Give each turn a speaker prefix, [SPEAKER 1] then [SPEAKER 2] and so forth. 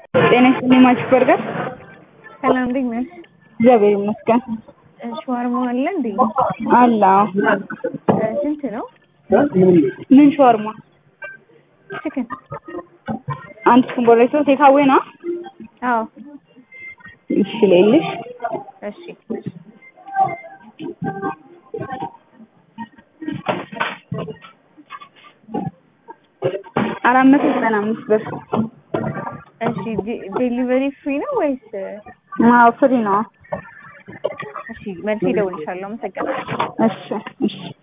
[SPEAKER 1] ጤና ይስጥልኝ ማች በርገር።
[SPEAKER 2] ሰላም እንዴት ነሽ?
[SPEAKER 1] እግዚአብሔር ይመስገን
[SPEAKER 2] ሸዋርማ አለ እንዴ?
[SPEAKER 1] አለ። አዎ።
[SPEAKER 2] ስንት ነው?
[SPEAKER 1] ምን ሸዋርማ?
[SPEAKER 2] ችክን
[SPEAKER 1] አንድ ስኩን ቦሬቶ ቴካዌ ነው።
[SPEAKER 2] አዎ።
[SPEAKER 1] እሺ ሌልሽ
[SPEAKER 2] እሺ
[SPEAKER 1] አራት መቶ ዘጠና አምስት ብር።
[SPEAKER 2] እሺ ዴሊቨሪ ፍሪ ነው ወይስ?
[SPEAKER 1] አዎ ፍሪ ነው።
[SPEAKER 2] እሺ መልሼ እደውልልሻለሁ። አመሰግናለሁ።
[SPEAKER 1] እሺ እሺ